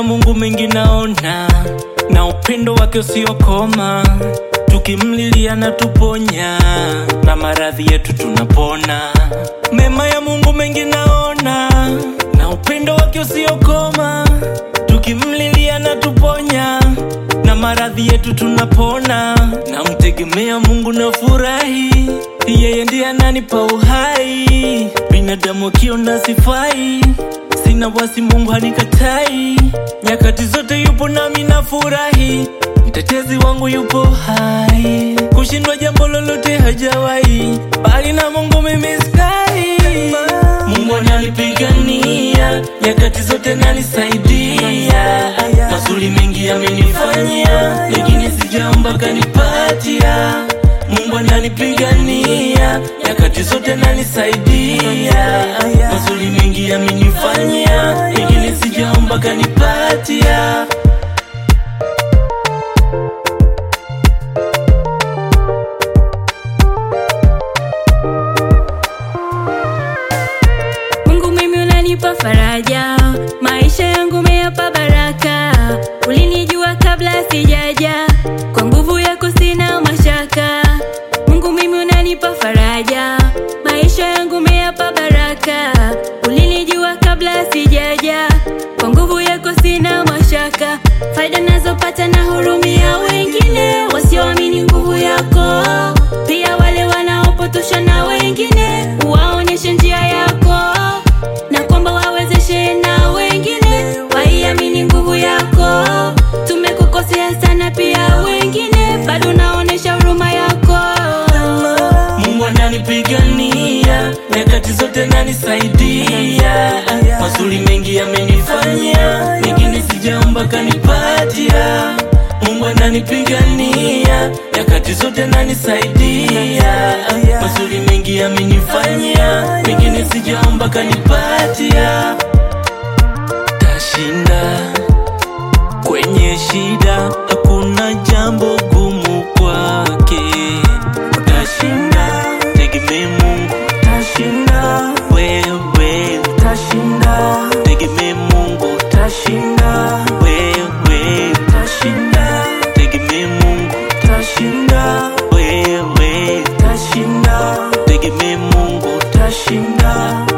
Mungu mengi naona, na upendo wake usiokoma, tukimlilia na tuponya, na maradhi yetu tunapona. Mema ya Mungu mengi naona, na upendo wake usiokoma, tukimlilia na tuponya, na maradhi yetu tunapona. Namtegemea Mungu na furahi, yeye ndiye ananipa uhai. Binadamu akiona sifai, sina wasi, Mungu hanikatai. Nyakati zote yupo nami na furahi, mtetezi wangu yupo hai. Kushindwa jambo lolote hajawahi, bali na Mungu mimi skai. Mungu ananipigania, nyakati zote nanisaidia. Mazuri mengi amenifanyia, mengine sijaomba kanipatia. Mungu ananipigania, nyakati zote nanisaidia. Mazuri mengi amenifanyia, mengine sijaomba kanipatia. Mungu mimi unanipa faraja, maisha yangu umeyapa baraka. Ulinijua kabla sijaja, kwa nguvu yako sina mashaka. Mungu mimi unanipa faraja, maisha yangu umeyapa baraka. Ulinijua kabla sijaja, kwa nguvu yako sina mashaka. Faida nazopata na hurumia wengine wasioamini nguvu yako, pia wale wanaopotosha na wengine waonyeshe njia yako na kwamba wawezeshe na wengine waiamini nguvu yako. Tumekukosea sana pia wengine bado naonesha huruma yako. Mungu ananipigania, nyakati zote nanisaidia. Mazuri mengi amenifanyia, mengine sijaomba kanipatia. Mungu ananipigania, nyakati zote nanisaidia. Mazuri mengi amenifanyia, mengine sijaomba kanipatia. Tashinda kwenye shida, hakuna jambo gumu kwake. Utashinda, tegemee Mungu, utashinda. Wewe utashinda, tegemee Mungu, utashinda. Wewe utashinda, tegemee Mungu, utashinda. Wewe utashinda, tegemee Mungu, utashinda.